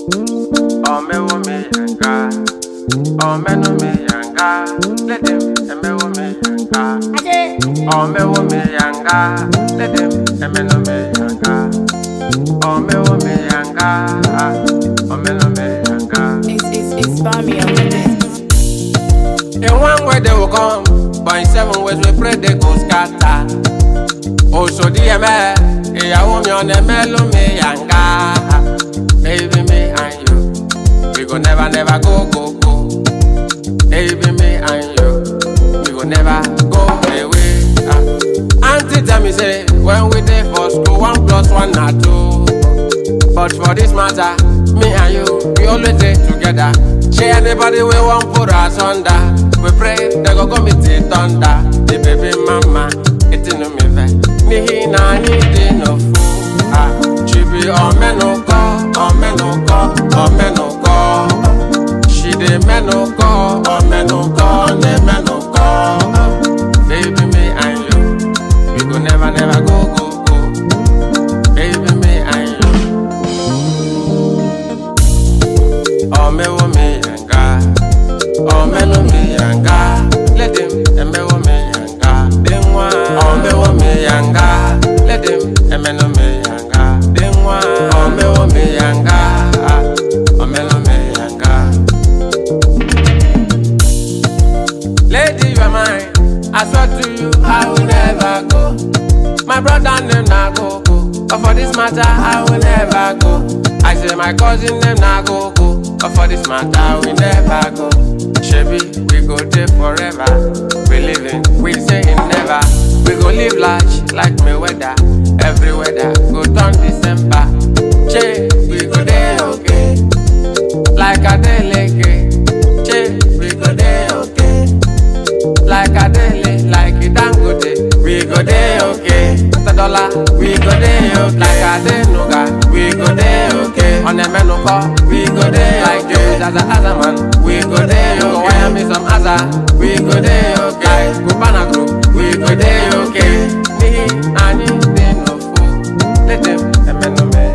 Omewo me yanga, omenu me yanga, let them emewo me yanga. Ajay. Omewo me yanga, let them emenu me yanga. Omewo me yanga, omenu me yanga. It's, it's, it's Bami on the beat. In one way they will come, but in seven ways we pray they go scatter. Oṣù díẹ̀ mẹ́, ìyàwó mi ọ̀nà mẹ́lú mi yànga. Baby me and you, we go never never go go go. Baby me and you, we go never go away. Ah. Auntie tell me say, when we dey for school, one plus one na two. But for this matter, me and you, we always stay together. Share anybody we want put us under. We pray they go go meet the thunder. The baby mama, it no me ve. Ni hi na ni di no fu. Ah, she be on me no go, on me no go, on me no go. She dey me no go, on me no go, ne me no go. Baby me and you, we go never never go go go. Baby me and you. Omewo me yanga, omenu me yanga, let them emewo me yanga, denwa. Omewo me yanga, let them emenu me yanga, denwa. Omewo me yanga, omenu me yanga. Lady, you are mine. I swear to you, I will never go. My brother name na go go, but for this matter, I will never go. I say my cousin name na go go, but for this matter, we never go. Shebi, we go there forever. We living, we saying never. We go live large like Mayweather. Every weather go turn December. Che, we go there okay, like Adeleke. Che, we go there okay like Adele, like Dangote, we go there okay. Mr. Dollar, we go there okay. Like Adenuga, we go there okay. On the Menuko, we go there like Joe Zaza Azaman, we go there okay. Wire me some Aza, we go there okay. Like Cubana Group, we go there okay. Ni ani de no fool, let them emenu me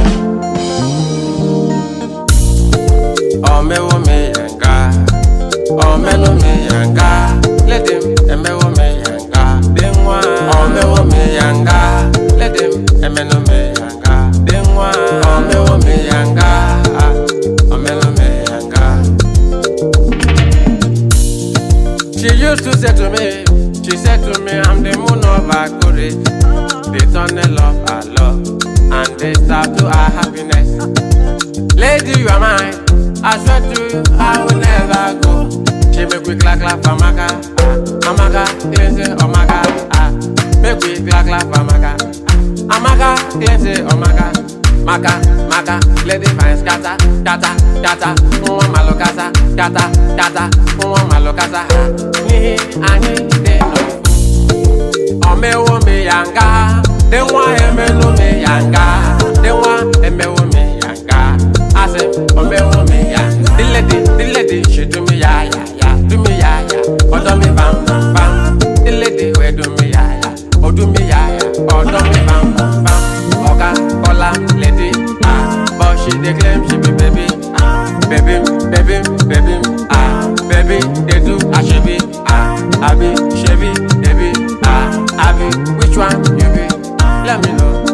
Omewo me yanga, omenu me yanga, let them emewo me yanga, denwa. Omewo me yanga, let them emenu me yanga, denwa. Omewo me yanga, omenu me yanga. She used to say to me, she said to me, I'm the moon of Akure, the tunnel of our love, and the star to our happiness. Lady, you are mine. I swear to you, I will never go. She make we clap clap for Maka. Ah, Amaka, cleanse Omaka. Ah, make we clap clap for Maka. Ah, Amaka, cleanse Omaka. Maka, Maka, lady fine scatter, scatter, scatter. Mwa malo kasa, scatter, scatter. Mwa malo kasa. Ah, Nihi, ani, de no Omewo me yanga, denwa emenu me yanga, denwa emewo me yanga. I say omewo me yanga. The lady, the lady, she do me ya ya ya, do me ya ya, odo me bam bam bam. The lady we do me ya ya, o do me ya ya, odo me bam bam bam. Oga kola lady, ah, but she dey claim she be baby, ah, baby, baby, baby, ah, baby, they do ashebi, ah, abi, shebi, baby, ah, abi, which one you be? Let me know.